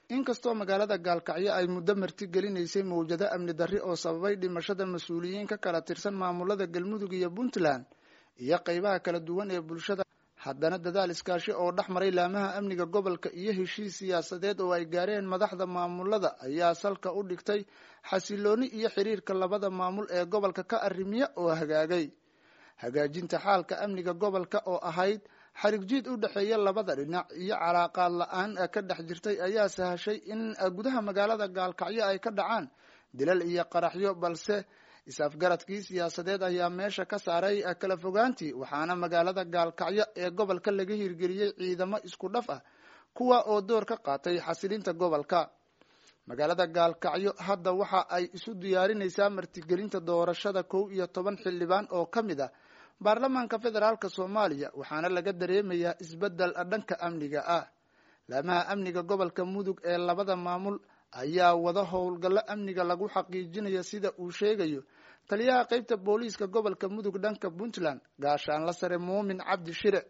inkastoo magaalada gaalkacyo ay muddo marti gelinaysay mawjado amni darri oo sababay dhimashada mas-uuliyiin ka kala tirsan maamulada galmudug iyo puntland iyo qeybaha kala duwan ee bulshada haddana dadaal iskaashi oo dhex maray laamaha amniga gobolka iyo heshiis siyaasadeed oo ay gaareen madaxda maamulada ayaa salka u dhigtay xasilooni iyo xiriirka labada maamul ee gobolka ka arrimiya oo hagaagay hagaajinta xaalka amniga gobolka oo ahayd xarigjiid u dhexeeya labada dhinac iyo calaaqaad la-aan ka dhex jirtay ayaa sahashay in gudaha magaalada gaalkacyo ay ka dhacaan dilal iyo qaraxyo balse is-afgaradkii siyaasadeed ayaa meesha ka saaray kala fogaantii waxaana magaalada gaalkacyo ee gobolka laga hirgeliyey ciidamo isku dhaf ah kuwa oo door ka qaatay xasilinta gobolka magaalada gaalkacyo hadda waxa ay isu diyaarinaysaa martigelinta doorashada kow iyo toban xildhibaan oo ka mid ah baarlamaanka federaalk soomaaliya waxaana laga dareemayaa isbedel dhanka amniga ah laamaha amniga gobolka mudug ee labada maamul ayaa wada howlgallo amniga lagu xaqiijinayo sida uu sheegayo taliyaha qeybta booliiska gobolka mudug dhanka puntland gaashaanla sare muumin cabdi shire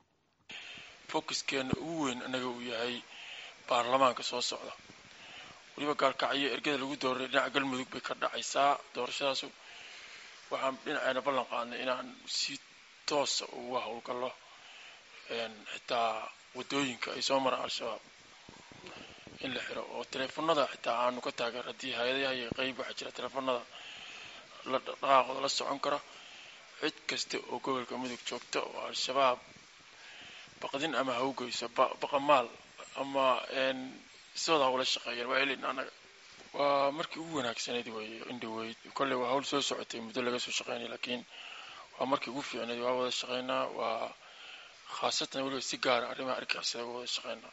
fokuskeena ugu weyn anaga uu yahay baarlamaanka soo socda weliba gaalkacyo ergada lagu dooray dhinaca galmudug bay ka dhacaysaa doorashadaasu waxaan dhinaceena ballan qaadnay inaan si toosa uga howlgallo xitaa wadooyinka ay soo maraan al-shabaab in la xiro oo teleefonada xitaa aanu ka taageer haddii hay-adaha iyo qeyb waxaa jira teleefonada la dhaqaaqooda la socon kara cid kasta oo gobolka mudug joogta oo al-shabaab baqdin ama hawgeyso baqamaal ama sidooda hawla shaqeeyeen waa elin anaga waa markii ugu wanaagsanayd wey indhaweyd kolley waa hawl soo socotay muddo laga soo shaqeynay laakiin waa markii ugu fiicnayd waa wada shaqeynaa waa khaasatan weliba si gaara arrimaha argixisada waa wada shaqeynaa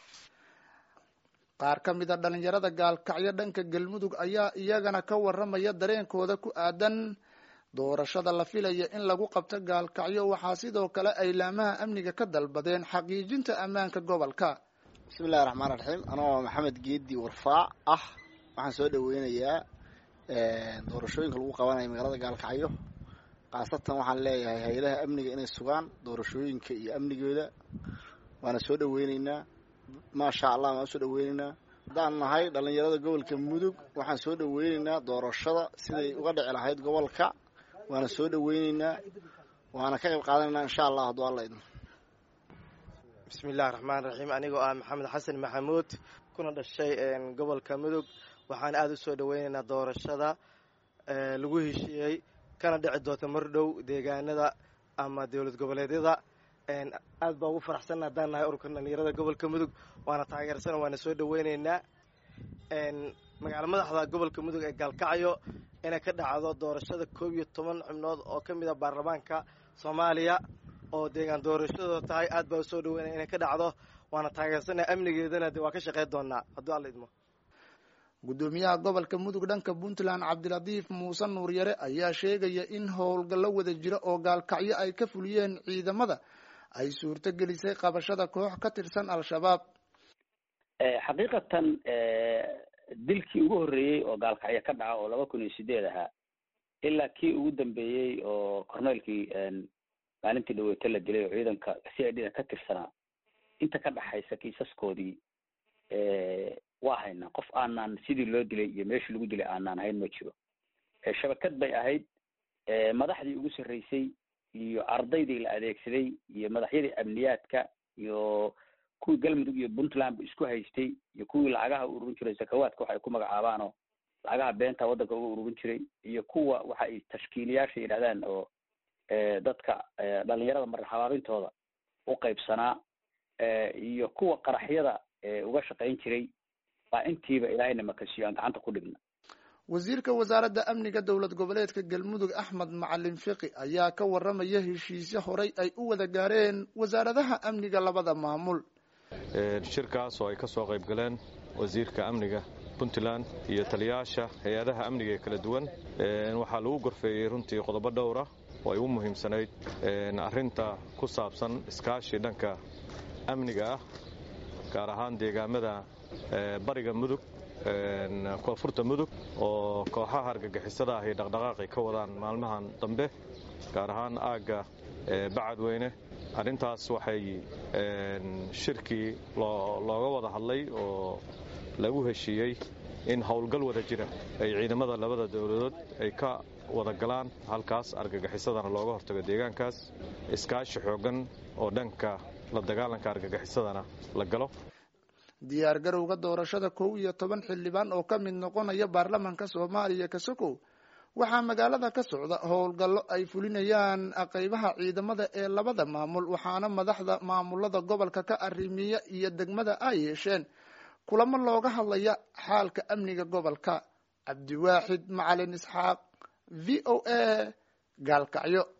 qaar ka mid a dhalinyarada gaalkacyo dhanka galmudug ayaa iyagana ka waramaya dareenkooda ku aadan doorashada la filaya in lagu qabto gaalkacyo waxaa sidoo kale ay laamaha amniga ka dalbadeen xaqiijinta ammaanka gobolka bismillahi raxmaan raxiim anoo maxamed geedi warfaac ah waxaan soo dhaweynayaa doorashooyinka lagu qabanaya magaalada gaalkacyo khaasatan waxaan leeyahay hay-adaha amniga inay sugaan doorashooyinka iyo amnigooda waana soo dhaweyneynaa maasha allah waan soo dhaweyneynaa haddaan nahay dhalinyarada gobolka mudug waxaan soo dhaweyneynaa doorashada siday uga dhici lahayd gobolka waana soo dhaweyneynaa waana ka qayb qaadanaynaa insha allah hadduu alla idmo bismillahi raxmaan raxiim anigoo ah maxamed xasan maxamuud kuna dhashay gobolka mudug waxaan aada u soo dhaweyneynaa doorashada lagu heshiiyey kana dhici doonta mar dhow deegaanada ama dowlad goboleedyada aad baa ugu faraxsanna haddaan nahay ururka dhalinyarada gobolka mudug waana taageersana waana soo dhaweyneynaa magaalo madaxda gobolka mudug ee gaalkacyo inay ka dhacdo doorashada koob iyo toban xubnood oo ka mid a baarlamaanka soomaaliya oo deegaan doorashadooda tahay aad baa usoo dhaweynaya inay ka dhacdo waana taageersana amnigeedana de waa ka shaqeyn doonaa hadduu alla idmo guddoomiyaha gobolka mudug dhanka puntland cabdilatiif muuse nuuryare ayaa sheegaya in howlgallo wada jira oo gaalkacyo ay ka fuliyeen ciidamada ay suurto gelisay qabashada koox ka tirsan al-shabaab xaqiiqatan dilkii ugu horreeyey oo gaalkacyo ka dhaca oo laba kun iyo sideed ahaa ilaa kii ugu dambeeyey oo corneelkii maalintii dhaweyto la dilay oo ciidanka c i d da ka tirsanaa inta ka dhaxaysa kiisaskoodii waa haynaa qof aanaan sidii loo dilay iyo meeshii lagu dilay aanaan hayn ma jiro shabakad bay ahayd madaxdii ugu sarreysay iyo ardaydii la adeegsaday iyo madaxyadii amniyaadka iyo kuwii galmudug iyo puntland isku haystay iyo kuwii lacagaha u ururin jiray sakawaadka waxa ay ku magacaabaanoo lacagaha beenta waddanka uga ururin jiray iyo kuwa waxa ay tashkiiliyaasha yidhahdaan oo dadka dhalinyarada marxabaabintooda u qaybsanaa iyo kuwa qaraxyada uga shaqayn jiray baa intiiba ilaahayna makasiyo aan gacanta ku dhigna wasiirka wasaaradda amniga dowlad goboleedka galmudug axmed macalin fiqi ayaa ka waramaya heshiisyo horay ay u wada gaareen wasaaradaha amniga labada maamul shirkaas oo ay ka soo qayb galeen wasiirka amniga puntland iyo taliyayaasha hay-adaha amniga ee kala duwan waxaa lagu gorfeeyey runtii qodobo dhowra oo ay u muhiimsanayd arrinta ku saabsan iskaashi dhanka amniga ah gaar ahaan deegaamada bariga mudug koonfurta mudug oo kooxaha argagixisada ahi dhaqdhaqaaqay ka wadaan maalmahan dambe gaar ahaan aagga bacadweyne arrintaas waxay shirkii looga wada hadlay oo lagu heshiiyey in howlgal wada jira ay ciidamada labada dowladood ay ka wada galaan halkaas argagixisadana looga hortago deegaankaas iskaashi xoogan oo dhanka la dagaalanka argagixisadana la galo diyaar garowga doorashada kow iyo toban xildhibaan oo ka mid noqonaya baarlamaanka soomaaliya kasokow waxaa magaalada ka socda howlgallo ay fulinayaan qaybaha ciidamada ee labada maamul waxaana madaxda maamulada gobolka ka arrimiya iyo degmada ay yeesheen kulamo looga hadlaya xaalka amniga gobolka cabdiwaaxid macalin isxaaq v o a gaalkacyo